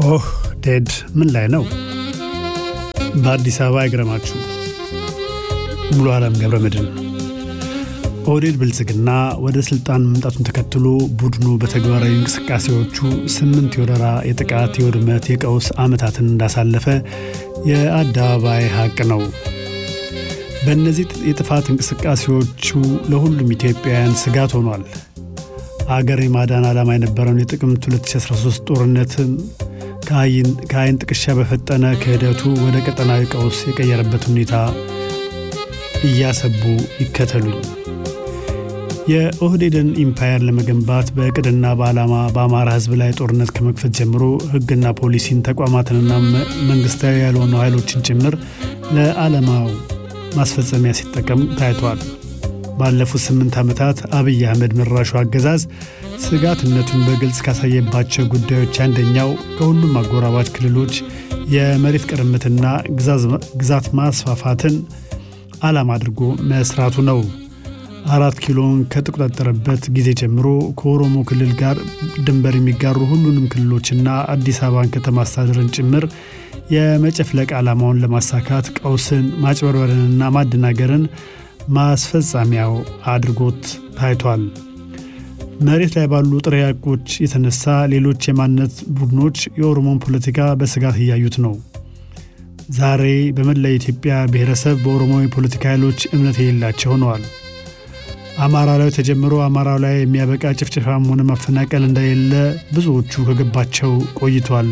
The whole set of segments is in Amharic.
ኦህ ዴድ ምን ላይ ነው? በአዲስ አበባ አይግረማችሁ። ሙሉ ዓለም ገብረ መድን ኦህዴድ ብልጽግና ወደ ስልጣን መምጣቱን ተከትሎ ቡድኑ በተግባራዊ እንቅስቃሴዎቹ ስምንት የወረራ፣ የጥቃት፣ የውድመት፣ የቀውስ ዓመታትን እንዳሳለፈ የአደባባይ ሀቅ ነው። በእነዚህ የጥፋት እንቅስቃሴዎቹ ለሁሉም ኢትዮጵያውያን ስጋት ሆኗል። አገር የማዳን ዓላማ የነበረውን የጥቅምት 2013 ጦርነትን ከአይን ጥቅሻ በፈጠነ ክህደቱ ወደ ቀጠናዊ ቀውስ የቀየረበት ሁኔታ እያሰቡ ይከተሉኝ። የኦህዴድን ኢምፓየር ለመገንባት በእቅድና በዓላማ በአማራ ሕዝብ ላይ ጦርነት ከመክፈት ጀምሮ ሕግና ፖሊሲን ተቋማትንና መንግስታዊ ያልሆኑ ኃይሎችን ጭምር ለዓላማው ማስፈጸሚያ ሲጠቀም ታይቷል። ባለፉት ስምንት ዓመታት አብይ አህመድ መራሹ አገዛዝ ስጋትነቱን በግልጽ ካሳየባቸው ጉዳዮች አንደኛው ከሁሉም አጎራባች ክልሎች የመሬት ቅርምትና ግዛት ማስፋፋትን ዓላማ አድርጎ መስራቱ ነው። አራት ኪሎን ከተቆጣጠረበት ጊዜ ጀምሮ ከኦሮሞ ክልል ጋር ድንበር የሚጋሩ ሁሉንም ክልሎችና አዲስ አበባን ከተማ አስተዳደርን ጭምር የመጨፍለቅ ዓላማውን ለማሳካት ቀውስን፣ ማጭበርበርንና ማደናገርን ማስፈጻሚያው አድርጎት ታይቷል። መሬት ላይ ባሉ ጥሬ ሐቆች የተነሳ ሌሎች የማንነት ቡድኖች የኦሮሞን ፖለቲካ በስጋት እያዩት ነው። ዛሬ በመላ የኢትዮጵያ ብሔረሰብ በኦሮሞ የፖለቲካ ኃይሎች እምነት የሌላቸው ሆነዋል። አማራ ላይ ተጀምሮ አማራው ላይ የሚያበቃ ጭፍጨፋም ሆነ ማፈናቀል እንደሌለ ብዙዎቹ ከገባቸው ቆይቷል።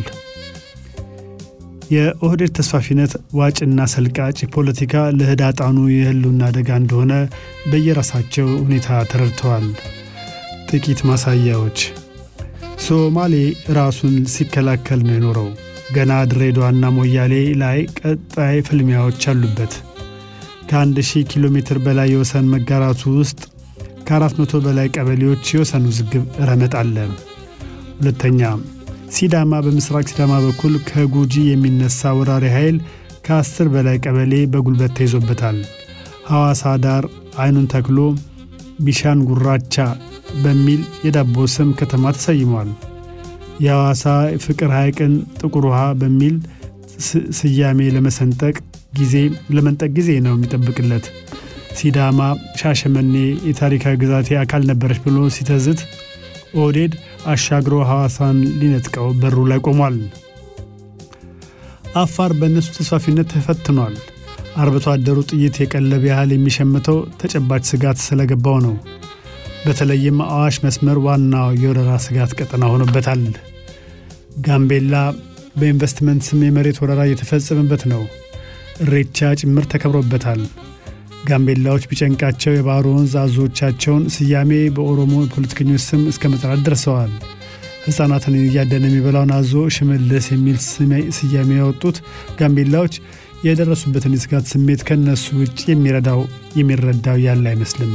የኦህዴድ ተስፋፊነት ዋጭና ሰልቃጭ ፖለቲካ ለህዳጣኑ የህልውና አደጋ እንደሆነ በየራሳቸው ሁኔታ ተረድተዋል። ጥቂት ማሳያዎች፣ ሶማሌ ራሱን ሲከላከል ነው የኖረው። ገና ድሬዳዋና ሞያሌ ላይ ቀጣይ ፍልሚያዎች አሉበት። ከአንድ ሺህ ኪሎ ሜትር በላይ የወሰን መጋራቱ ውስጥ ከአራት መቶ በላይ ቀበሌዎች የወሰን ውዝግብ ረመጥ አለ። ሁለተኛ ሲዳማ በምስራቅ ሲዳማ በኩል ከጉጂ የሚነሳ ወራሪ ኃይል ከአስር በላይ ቀበሌ በጉልበት ተይዞበታል። ሐዋሳ ዳር አይኑን ተክሎ ቢሻን ጉራቻ በሚል የዳቦ ስም ከተማ ተሰይሟል። የሐዋሳ ፍቅር ሐይቅን ጥቁር ውሃ በሚል ስያሜ ለመሰንጠቅ ጊዜ ለመንጠቅ ጊዜ ነው የሚጠብቅለት። ሲዳማ ሻሸመኔ የታሪካዊ ግዛቴ አካል ነበረች ብሎ ሲተዝት ኦህዴድ አሻግሮ ሐዋሳን ሊነጥቀው በሩ ላይ ቆሟል። አፋር በእነሱ ተስፋፊነት ተፈትኗል። አርብቶ አደሩ ጥይት የቀለብ ያህል የሚሸምተው ተጨባጭ ስጋት ስለገባው ነው። በተለይም አዋሽ መስመር ዋናው የወረራ ስጋት ቀጠና ሆኖበታል። ጋምቤላ በኢንቨስትመንት ስም የመሬት ወረራ እየተፈጸመበት ነው። እሬቻ ጭምር ተከብሮበታል። ጋምቤላዎች ቢጨንቃቸው የባህር ወንዝ አዞዎቻቸውን ስያሜ በኦሮሞ ፖለቲከኞች ስም እስከ መጥራት ደርሰዋል። ሕፃናትን እያደነ የሚበላውን አዞ ሽመልስ የሚል ስያሜ ያወጡት ጋምቤላዎች የደረሱበትን የስጋት ስሜት ከነሱ ውጭ የሚረዳው የሚረዳው ያለ አይመስልም።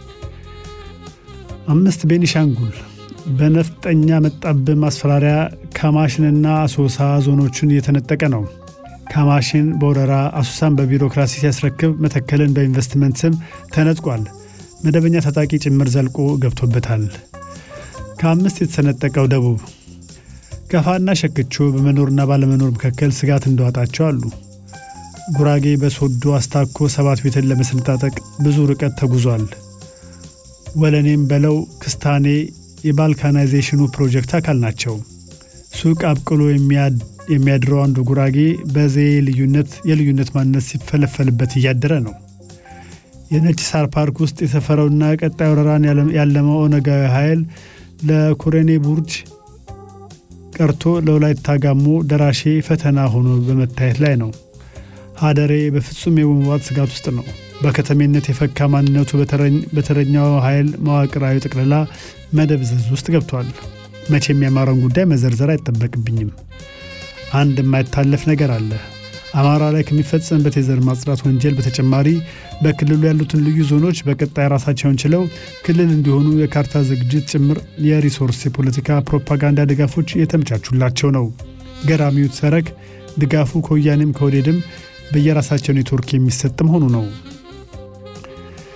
አምስት ቤኒሻንጉል በነፍጠኛ መጣብህ ማስፈራሪያ ካማሽንና አሶሳ ዞኖቹን እየተነጠቀ ነው። ካማሽን በወረራ አሶሳን በቢሮክራሲ ሲያስረክብ መተከልን በኢንቨስትመንት ስም ተነጥቋል። መደበኛ ታጣቂ ጭምር ዘልቆ ገብቶበታል። ከአምስት የተሰነጠቀው ደቡብ ከፋና ሸክቾ በመኖርና ባለመኖር መካከል ስጋት እንደዋጣቸው አሉ። ጉራጌ በሶዶ አስታኮ ሰባት ቤትን ለመሰነጣጠቅ ብዙ ርቀት ተጉዟል። ወለኔም በለው ክስታኔ የባልካናይዜሽኑ ፕሮጀክት አካል ናቸው። ሱቅ አብቅሎ የሚያድረው አንዱ ጉራጌ በዘዬ ልዩነት የልዩነት ማንነት ሲፈለፈልበት እያደረ ነው። የነጭ ሳር ፓርክ ውስጥ የሰፈረውና ቀጣይ ወረራን ያለመው ኦነጋዊ ኃይል ለኮረኔ ቡርጅ ቀርቶ ለወላይታ ጋሞ ደራሼ ፈተና ሆኖ በመታየት ላይ ነው። ሀደሬ በፍጹም የመዋጥ ስጋት ውስጥ ነው። በከተሜነት የፈካ ማንነቱ በተረኛው ኃይል መዋቅራዊ ጠቅላላ መደብዘዝ ውስጥ ገብቷል። መቼም የአማራውን ጉዳይ መዘርዘር አይጠበቅብኝም። አንድ የማይታለፍ ነገር አለ። አማራ ላይ ከሚፈጸምበት የዘር ማጽዳት ወንጀል በተጨማሪ በክልሉ ያሉትን ልዩ ዞኖች በቀጣይ ራሳቸውን ችለው ክልል እንዲሆኑ የካርታ ዝግጅት ጭምር የሪሶርስ የፖለቲካ ፕሮፓጋንዳ ድጋፎች የተመቻቹላቸው ነው። ገራሚው ተረክ ድጋፉ ከወያኔም ከወዴድም በየራሳቸው ኔትወርክ የሚሰጥ መሆኑ ነው።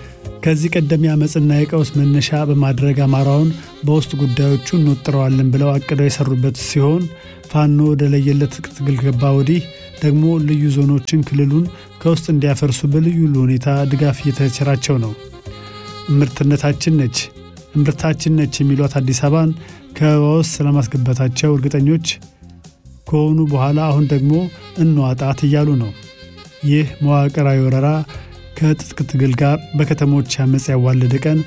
ከዚህ ቀደም የአመፅና የቀውስ መነሻ በማድረግ አማራውን በውስጥ ጉዳዮቹ እንወጥረዋለን ብለው አቅደው የሰሩበት ሲሆን ፋኖ ወደ ለየለት ትግል ገባ ወዲህ ደግሞ ልዩ ዞኖችን ክልሉን ከውስጥ እንዲያፈርሱ በልዩ ሁኔታ ድጋፍ እየተቸራቸው ነው። እምርትነታችን ነች እምርታችን ነች የሚሏት አዲስ አበባን ከበባ ውስጥ ስለማስገባታቸው እርግጠኞች ከሆኑ በኋላ አሁን ደግሞ እንዋጣት እያሉ ነው። ይህ መዋቅራዊ ወረራ ከትጥቅ ትግል ጋር በከተሞች አመፅ ያዋለደ ቀን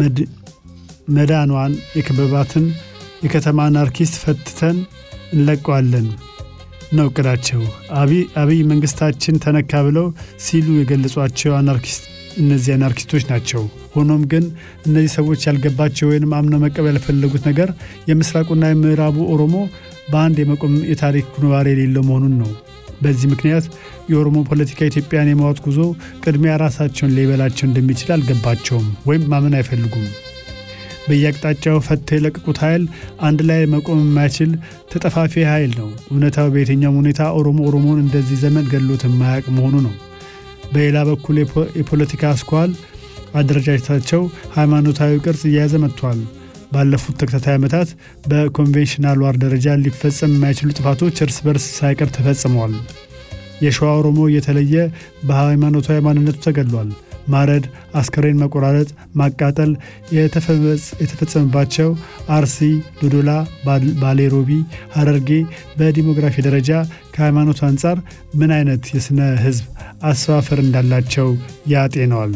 መዳኗን የከበባትን የከተማ አናርኪስት ፈትተን እንለቀዋለን ነው እቅዳቸው። አብይ መንግስታችን ተነካ ብለው ሲሉ የገለጿቸው አናርኪስት እነዚህ አናርኪስቶች ናቸው። ሆኖም ግን እነዚህ ሰዎች ያልገባቸው ወይንም አምነው መቀበል ያልፈለጉት ነገር የምስራቁና የምዕራቡ ኦሮሞ በአንድ የመቆም የታሪክ ጉንባር የሌለው መሆኑን ነው። በዚህ ምክንያት የኦሮሞ ፖለቲካ ኢትዮጵያን የማወጥ ጉዞ ቅድሚያ ራሳቸውን ሊበላቸው እንደሚችል አልገባቸውም ወይም ማመን አይፈልጉም። በየአቅጣጫው ፈተው የለቀቁት ኃይል አንድ ላይ መቆም የማይችል ተጠፋፊ ኃይል ነው። እውነታው በየትኛውም ሁኔታ ኦሮሞ ኦሮሞን እንደዚህ ዘመን ገሎት የማያውቅ መሆኑ ነው። በሌላ በኩል የፖለቲካ አስኳል አደረጃጀታቸው ሃይማኖታዊ ቅርጽ እየያዘ መጥቷል። ባለፉት ተከታታይ ዓመታት በኮንቬንሽናል ዋር ደረጃ ሊፈጸም የማይችሉ ጥፋቶች እርስ በርስ ሳይቀር ተፈጽመዋል። የሸዋ ኦሮሞ እየተለየ በሃይማኖታዊ ማንነቱ ተገድሏል። ማረድ፣ አስከሬን መቆራረጥ፣ ማቃጠል የተፈጸመባቸው አርሲ፣ ዶዶላ፣ ባሌሮቢ፣ ሀረርጌ በዲሞግራፊ ደረጃ ከሃይማኖቱ አንጻር ምን አይነት የሥነ ሕዝብ አሰፋፈር እንዳላቸው ያጤነዋል።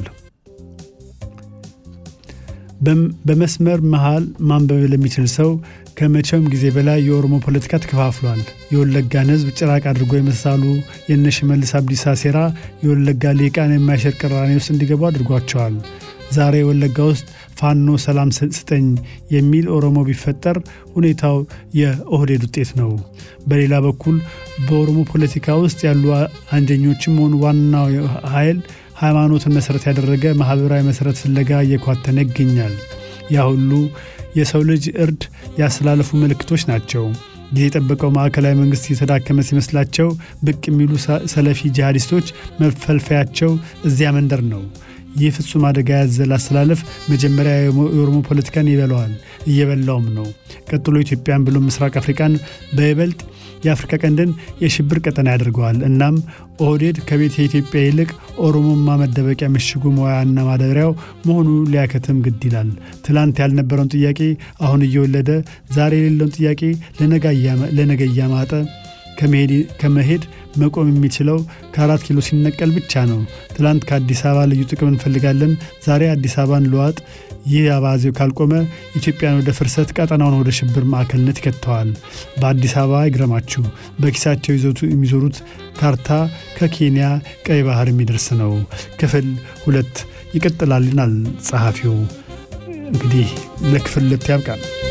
በመስመር መሃል ማንበብ ለሚችል ሰው ከመቼውም ጊዜ በላይ የኦሮሞ ፖለቲካ ተከፋፍሏል። የወለጋን ሕዝብ ጭራቅ አድርጎ የመሳሉ የእነ ሽመልስ አብዲሳ ሴራ የወለጋ ሊቃን የማይሽር ቅራኔ ውስጥ እንዲገቡ አድርጓቸዋል። ዛሬ ወለጋ ውስጥ ፋኖ ሰላም ስጠኝ የሚል ኦሮሞ ቢፈጠር ሁኔታው የኦህዴድ ውጤት ነው። በሌላ በኩል በኦሮሞ ፖለቲካ ውስጥ ያሉ አንጀኞችም ሆኑ ዋናው ኃይል ሃይማኖትን መሠረት ያደረገ ማኅበራዊ መሠረት ፍለጋ እየኳተነ ይገኛል። ያ ሁሉ የሰው ልጅ እርድ ያስተላለፉ ምልክቶች ናቸው። ጊዜ የጠበቀው ማዕከላዊ መንግሥት እየተዳከመ ሲመስላቸው ብቅ የሚሉ ሰለፊ ጂሃዲስቶች መፈልፈያቸው እዚያ መንደር ነው። ይህ ፍጹም አደጋ ያዘለ አስተላለፍ መጀመሪያ የኦሮሞ ፖለቲካን ይበላዋል፣ እየበላውም ነው። ቀጥሎ ኢትዮጵያን ብሎ ምስራቅ አፍሪካን በይበልጥ የአፍሪካ ቀንድን የሽብር ቀጠና ያደርገዋል። እናም ኦህዴድ ከቤት የኢትዮጵያ ይልቅ ኦሮሞማ መደበቂያ ምሽጉ መዋያና ማደሪያው መሆኑ ሊያከትም ግድ ይላል። ትላንት ያልነበረውን ጥያቄ አሁን እየወለደ ዛሬ የሌለውን ጥያቄ ለነገ እያማጠ ከመሄድ መቆም የሚችለው ከአራት ኪሎ ሲነቀል ብቻ ነው። ትላንት ከአዲስ አበባ ልዩ ጥቅም እንፈልጋለን፣ ዛሬ አዲስ አበባን ለዋጥ። ይህ አባዜው ካልቆመ ኢትዮጵያን ወደ ፍርሰት፣ ቀጠናውን ወደ ሽብር ማዕከልነት ይከተዋል። በአዲስ አበባ ይግረማችሁ፣ በኪሳቸው ይዘቱ የሚዞሩት ካርታ ከኬንያ ቀይ ባህር የሚደርስ ነው። ክፍል ሁለት ይቀጥላልናል ጸሐፊው። እንግዲህ ለክፍል ሁለት ያብቃል።